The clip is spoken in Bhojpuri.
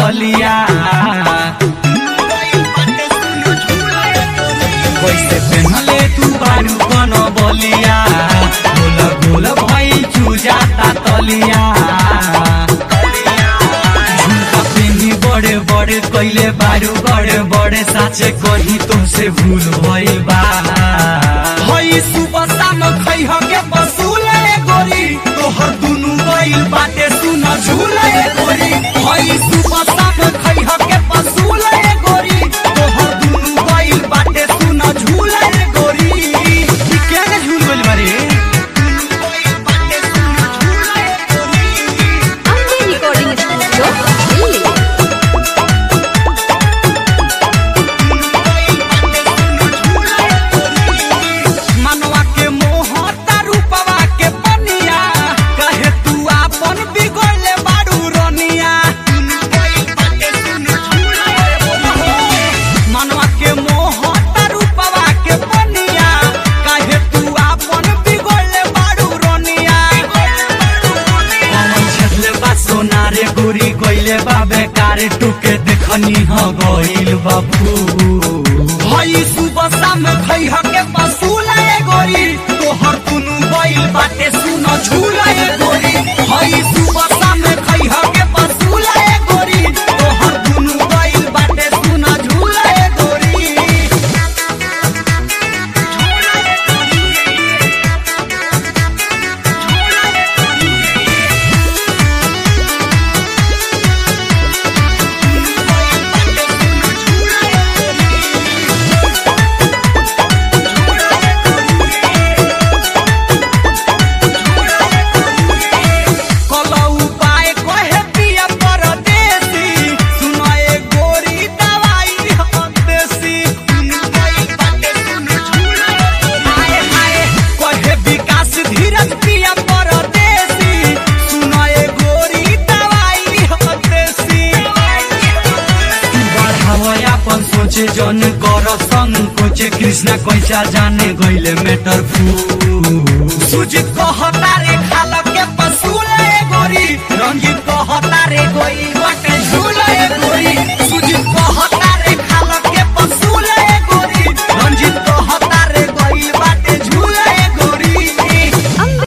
तलिया कैसे पेन्हले तू बारू कन बलिया गोल गोल भइल चुजाता तलिया झुमका पेन्ही बड़े बड़े कैले बारू बड़े बड़े साचे कही तुमसे भूल भइल बा हई सुबह शाम खैह के बसूले गोरी तोहर दुनु गइल बाटे सुन झूले गोरी हई सुबह शाम खैह के बसूले गोरी तोहर दुनु गइल बाटे सुन झूले गोरी ई केने झूल गइल बारे Ambe Recording Studio, Delhi. मनवा के मोह रूपवा के पनिया कहे तू आपन बिगड़ले बारू रनिया मनवा के मोह रूपवा के पनिया कहे तू आपन बिगड़ले बारू रनिया कमल छेदले बा सोनारे गोरी गइले बा बेकारे टुके देखनी ह गइल बाबू हई सुबह शाम खैह के पसूले गोरी तोहर दुनु गइल बाटे सुन झूले गोरी हई सुबह शाम खैह के पसूले गोरी तोहर दुनु गइल बाटे सुन झूले गोरी कलौ उपाय कहे पिया परदेसी सुनाए गोरी दवाई हम देसी हाय हाय कहे विकास धीरज पिया परदेसी सुनाए गोरी दवाई हम देसी बढ़ावा अपन सोचे जन कर संकोचे कृष्णा कैसा जाने गइले मेटर फू सुजित कहता रे खाल के पसूले गोरी रंजीत कहता रे गोई बटे